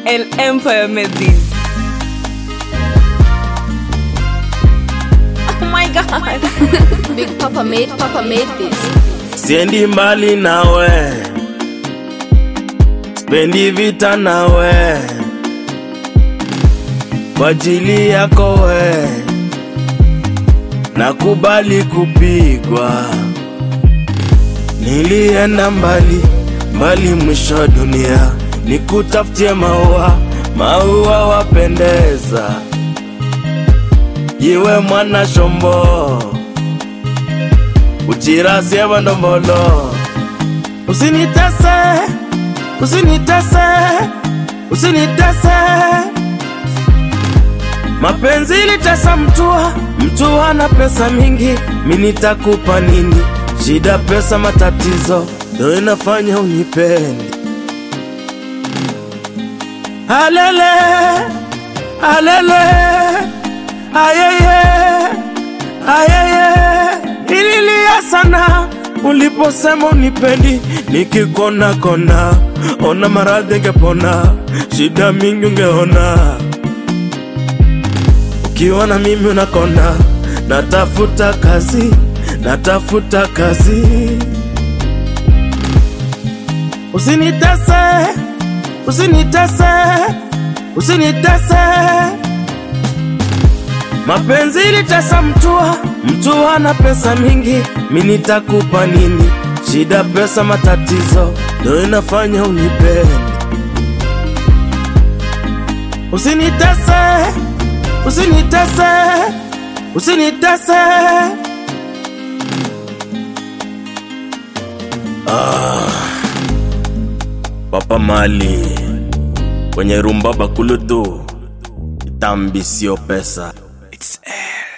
El Empire made this. Oh my god. Big Papa made Papa made this. Siendi mbali nawe, spendi vita nawe, kwa ajili yako we, nakubali kupigwa. Nilienda mbali mbali, mwisho wa dunia, nikutafutie maua, maua wapendeza, iwe mwana shombo uchirasie bandombolo usinitese usinitese usinitese mapenzi litesa mtua mtua na pesa mingi minitakupa nini shida pesa matatizo ndo inafanya unipendi alele alele ayeye ayeye nililia sana uliposema unipendi nikikona kona ona maradhi ngepona shida mingi ungeona ukiwa na mimi unakona natafuta kazi natafuta kazi usinitese usinitese usinitese Mapenzi litesa mtua, mtua na pesa mingi, mi nitakupa nini? Shida pesa matatizo, ndo inafanya unipende. Usinitese, usinitese, usinitese. Ah, Papa Mali kwenye rumba bakulutu, kitambi sio pesa. It's air.